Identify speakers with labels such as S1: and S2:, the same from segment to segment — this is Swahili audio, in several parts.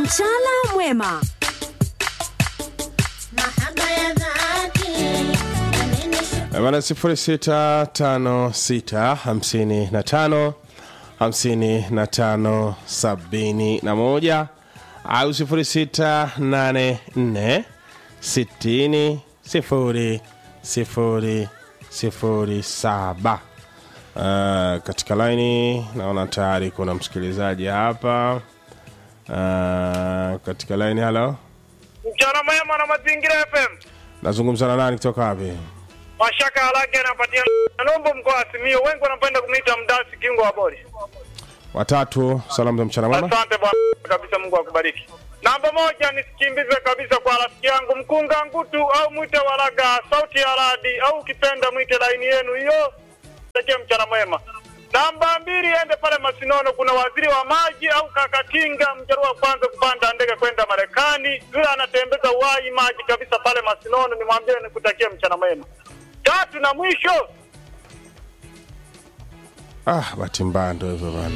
S1: Mchana mwema.
S2: Bana sifuri sita tano sita hamsini na tano hamsini na tano sabini na moja au sifuri sita nane nne sitini sifuri sifuri sifuri saba. Uh, katika laini naona tayari kuna msikilizaji hapa. Uh, katika laini halo,
S3: Mchana mwema na mazingira FM.
S2: nazungumza na nani kutoka wapi?
S3: Mashaka halake anapatia Nombo mkoa wa Simiyu. Wengi wanapenda kumwita mdasi kingo wa boli.
S2: Watatu, salamu za mchana mwema.
S3: Asante bwana kabisa, Mungu akubariki. Namba moja nisikimbize kabisa kwa rafiki yangu Mkunga Ngutu au mwite Walaga sauti ya radi au ukipenda mwite laini yenu hiyo. Tekee mchana mwema. Namba mbili ende pale Masinono, kuna waziri wa maji au kaka Kinga, mjaruo wa kwanza kupanda ndege kwenda Marekani, yule anatembeza uhai maji kabisa pale Masinono. Nimwambie nikutakie mchana mwema. Tatu na mwisho
S2: Ah, bahati mbaya ndo hivyo bana.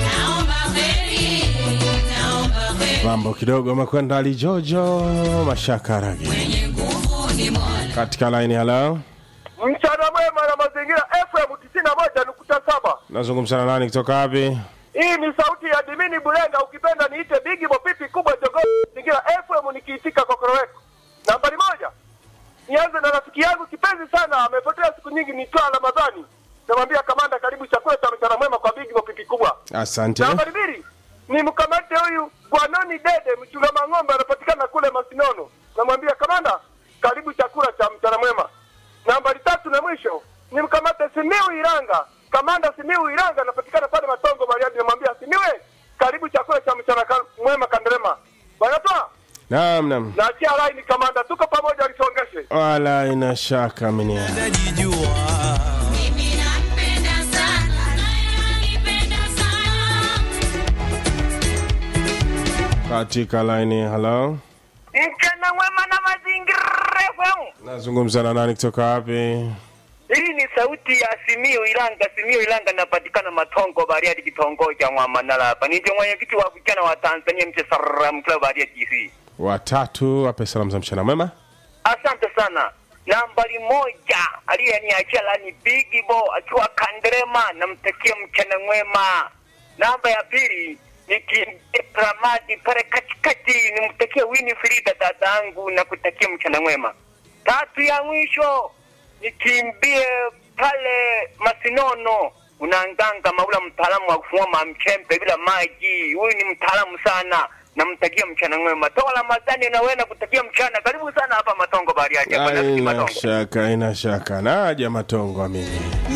S2: Mambo kidogo amekwenda alijojo mashaka ragi katika laini. Halo,
S3: mchana mwema na mazingira FM tisini na moja nukta saba.
S2: nazungumza na nani kutoka wapi?
S3: Hii ni sauti ya Dimini Bulenga, ukipenda niite Bigi Bopipi kubwa jogo mazingira FM nikiitika kokoroweko. Nambari moja, nianze na rafiki yangu kipenzi sana, amepotea siku nyingi, nitwa Ramadhani. Namwambia kamanda, karibu chakula cha mchana mwema kwa Bigi Bopipi kubwa.
S2: Asante.
S3: Nambari mbili, ni mkamate huyu Bwanoni Dede, mchunga mang'ombe, anapatikana kule Masinono. Namwambia kamanda, karibu chakula cha mchana mwema. Nambari tatu na mwisho, ni mkamate Simiu Iranga, kamanda Simiu Iranga, anapatikana pale Matongo Bariadi. Namwambia Simiwe, karibu chakula cha mchana ka- mwema Kanderema. Bwana toa
S2: Naam, naam,
S3: naachia line kamanda, tuko pamoja, alisongeshe
S2: wala ina shaka minia katika laini. Halo,
S3: mchana mwema na mazingira FM.
S2: nazungumza na nani kutoka wapi?
S3: Hii ni sauti ya Simiu Ilanga. Simiu Ilanga napatikana Matongo Bariadi, kitongoji cha Mwamanala hapa. Ndio mwenyekiti wa vijana wa Tanzania mche Saram Club Bariadi DC.
S2: Watatu, wape salamu za mchana mwema.
S3: Asante sana. Nambari moja aliyeniachia lani Big Bo akiwa Kanderema, namtakia mchana mwema. Namba ya pili nikimbie Ramadi pale katikati, nimtakie Winifrida dadangu na kutakia mchana mwema. Tatu ya mwisho nikimbie pale Masinono, unanganga Maula, mtaalamu wa kufua mamchembe bila maji. Huyu ni mtaalamu sana, namtakia mchana mwema. Toa Ramadhani na wewe nakutakia mchana. Karibu sana hapa Matongo Bariadi hapa
S2: Ah,
S3: na
S2: Ina
S3: Matongo.
S2: shaka, ina shaka, naja matongo amini